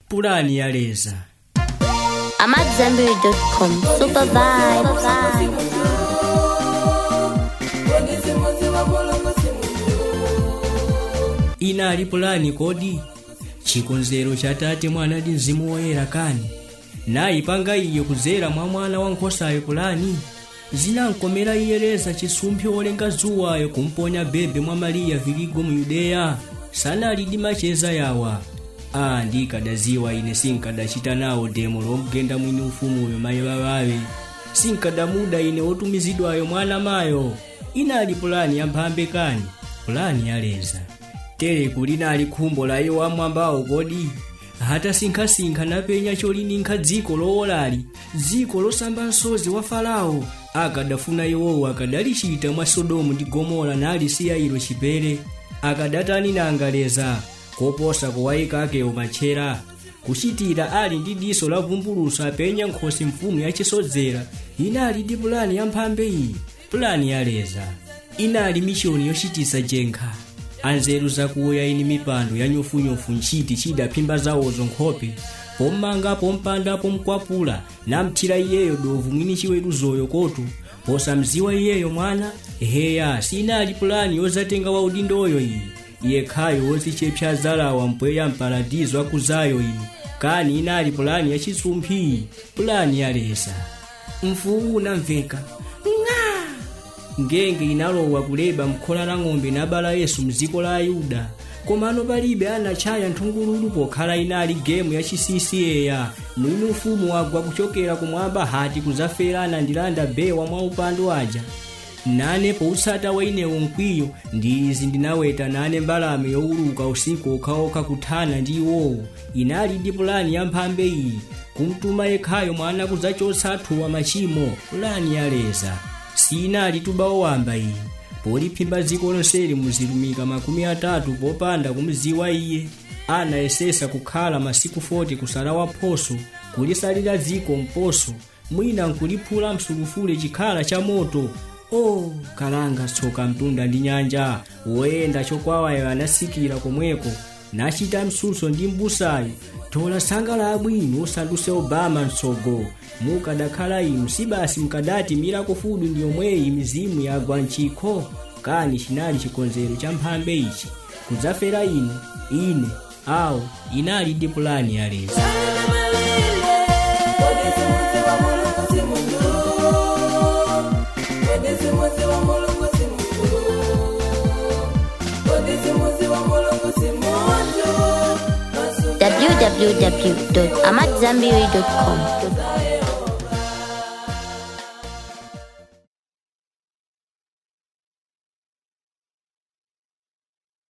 pulani ya leza AmadZanbury.com. Super vibes. inali pulani kodi chikonzero cha tate mwana ndi mzimu woyera kani nayipanga iyo kudzera mwa mwana wankhosayo pulani zinankomera iye leza chisumphi wolenga zuwayo kumponya bebe mwa mariya viligo mu yudeya sanali ndi macheza yawa a ndikadaziwa ine sinkadachita nawo demo lomgenda mwini ufumuyo mayi babawe sinkadamuda ine wotumizidwayo mwana mayo inali pulani yamphambe kani pulani yaleza teleku linali khumbo la iwo amwambawo kodi hata sinkhasinkha napenya cholininka dziko lowolali dziko losamba msozi wa farao akadafuna iwowo akadalichita mwa sodomu ndi gomora nalisiya ilo chipere akadatani nangaleza koposa kuwayikakewo matchera kuchitira ali ndi diso la vumbuluso apenya nkhosi mfumu yachisodzera inali ndi pulani yamphambe iyi pulani yaleza inali mishoni yochitisa jenkha anzeru zakuya ini mipando ya nyofunyofu ntchiti chidaphimba zawozo nkhope pommangapo mpandapo mkwapula namthira iyeyo dovu mwini chiweruzoyo kotu posamziwa iyeyo mwana heya sinali pulani yozatenga wa udindoyo iyi yekhayo wozichepsa zalawa mpweya mparadizo akuzayo iyi kani inali pulani yachisumphi pulani yaleza mfuwu unamveka ngenge inalowa kuleba mkhola la ng'ombe nabala yesu mdziko la ayuda komano palibe anachaya nthungululu pokhala inali gemu ya chisisiyeya mwini ufumu wagwa kuchokera kumwamba hati kuzafera anandilanda bewa mwa upando aja nane poutsata wa inewo mkwiyo ndi izi ndinaweta nane mbalame yowuluka usiku okhaokha kuthana ndi iwowo inali ndi pulani yamphambe iyi kumtuma yekhayo mwana kudzachotsa athuwa machimo pulani yaleza sinali tubawo wamba iyi poliphimba dziko lonseli muzilumika makumi atatu popanda kumziwa iye anayesesa kukhala masiku 40 kusala waphoso kulisalira dziko mposo mwina nkuliphula msulufule chikhala cha moto o oh, kalanga tsoka mtunda ndi nyanja woyenda chokwawayo anasikira komweko nachita msuso ndi mbusayo tola sangala abwino usanduse obama mtsogo mukadakhala inu sibasi mkadati milako fudu ndi yomweyi mizimu yagwa mchikho kani chinali chikonzero cha mphambe ichi kudzafera ine ine awo inali ndi pulani yaleza www.amadzanbury.com.